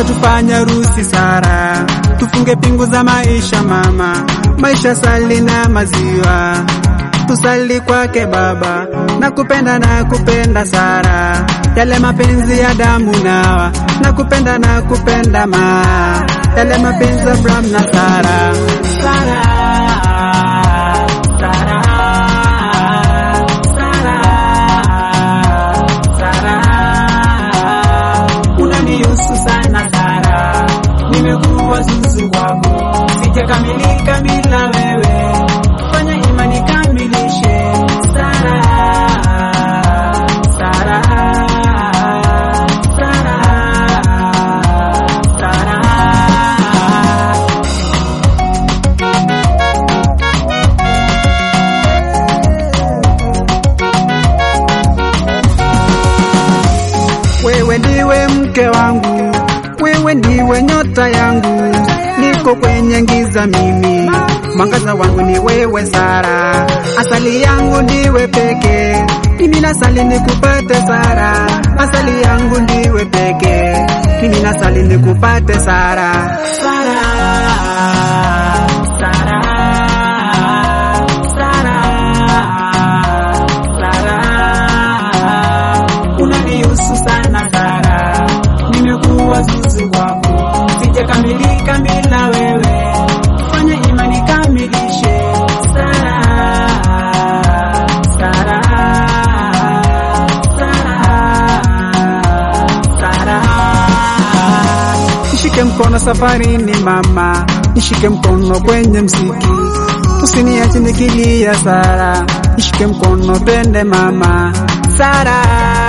Wacha tufanye harusi Sara, tufunge pingu za maisha mama, maisha sali na maziwa, tusali kwake Baba, na kupenda na kupenda Sara, yale mapenzi ya damu nawa, na kupenda na kupenda ma, yale mapenzi ya Abraham na Sara. Sara, Sara, Sara, Sara, unanihusu sana Sara, nimekuwa zuzu kwako, sijakamilika bila wewe, fanya imani kamilishe Sara, Sara, Sara, Sara. Wewe ndiwe mke wangu, wewe ndiwe nyota yangu, niko kwenye giza mimi, mwangaza wangu ni wewe Sara, asali yangu ndiwe peke, mimi nasali nikupate Sara, asali yangu ndiwe peke, mimi nasali nikupate Sara. Sara, Sara, Sara, Sara, unanihusu sana Sara, nimekuwa zuzu kwako, sijakamilika bila wewe, fanya imani kamilishe Sara, Sara, Sara, Sara. Nishike mkono safarini mama, nishike mkono kwenye msiki, usiniache nikilia Sara, nishike mkono twende mama, Sara,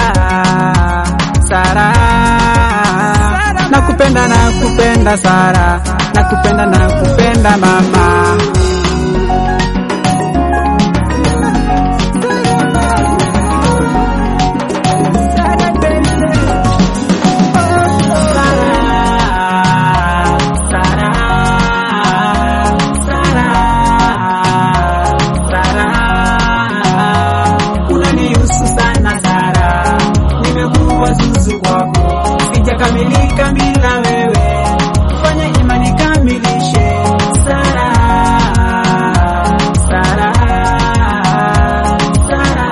Sara, nakupenda nakupenda Sara, nakupenda nakupenda mama. Unanihusu sana Sara, nimekuwa zuzu kwako, sijakamilika bila wewe, fanya imani kamilishe Sara, Sara, Sara,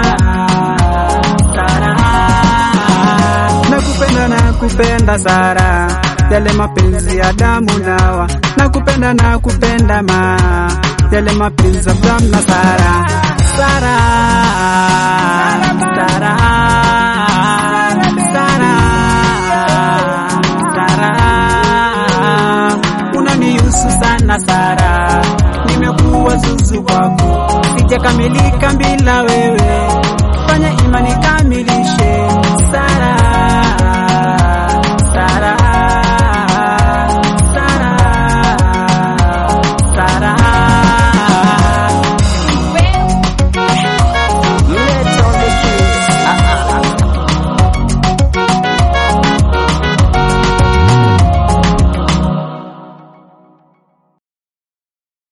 Sara. Nakupenda nakupenda Sara, yale mapenzi ya damu nawa, nakupenda nakupenda ma, yale mapenzi ya Abraham na Sara, Sara.